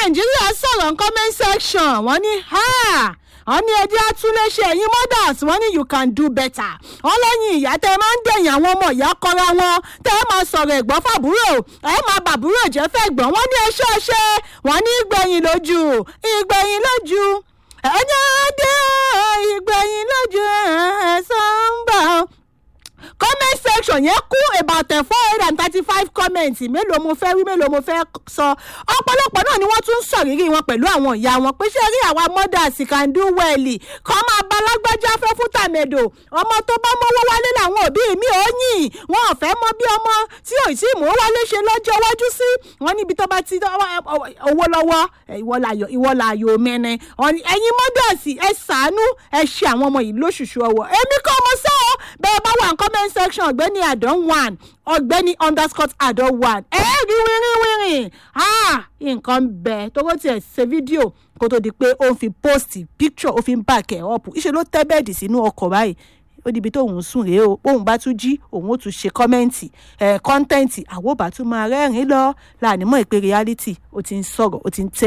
nàìjíríà sọ̀rọ̀ comment section wọ́n ní wọ́n ní ẹjẹ́ àtúnléṣe ẹ̀yin mothers wọ́n ní you can do better wọ́n lẹ́yìn ìyá tẹ́ ẹ máa ń dẹ̀yìn àwọn ọmọ ìyá kọ́ra wọn tẹ́ ẹ máa sọ̀rọ̀ ẹ̀gbọ́n fàbúrò ẹ máa bàbúrò jẹ́ fẹ́ gbọ́n wọ́n ní ẹṣẹ́ ẹṣẹ́ wọ́n ní ìgbẹ̀yìn lójú ìgbẹ̀yìn lójú ẹ̀yìn adé ìgbẹ̀yìn lójú ẹ̀sán ń bọ̀ comment section yẹn kú about four hundred and thirty five comments mélòó mo fẹ́ wí mélòó mo fẹ́ sọ ọ̀pọ̀lọpọ̀ náà ni wọ́n tún ń sọ̀rírí wọn pẹ̀lú àwọn ìyá wọn pé ṣé rí àwa mothers can do well kọ́ máa bá lágbájá fẹ́ fún tàmẹ̀dò ọmọ tó bá mọ́wọ́ wálé làwọn òbí mi ò yìn wọn ò fẹ́ mọ bí ọmọ tí ò tí mò ń wálé ṣe lọ́jọ́ iwájú sí wọn níbi tó bá ti owó lọ́wọ́ ìwọ làyò mẹ́rin ẹ̀yin mothers ẹ ṣàánú ẹ ṣe àwọn ọmọ yìí lóṣùṣù ọwọ́ èmi kọ́ ọmọ sọ́ọ́ bẹ́ẹ̀ bá wà ń comment section ọ̀gbẹ́ni àdán one ọ̀gbẹ́ni underscore àdán one ẹ rí wírín wírín nǹkan bẹ tówó tiẹ̀ ṣe fídíò kó tó di pé ó ń fi post picture ó fi ń back ẹ̀ up ìṣe ló tẹ́ bẹ́ẹ̀dì sínú ọkọ̀ báyìí ó dibi tó òun sùn rèé o bóun bá tún jí òun ó tún ṣe kọ́mẹ́ǹtì ẹ̀ kọ́ńtẹ́ǹtì àwọn ò bá tún máa rẹ́rìn-ín lọ láàánú mọ́ ìpè reality ó ti ń sọ̀rọ̀ ó ti ń tẹ́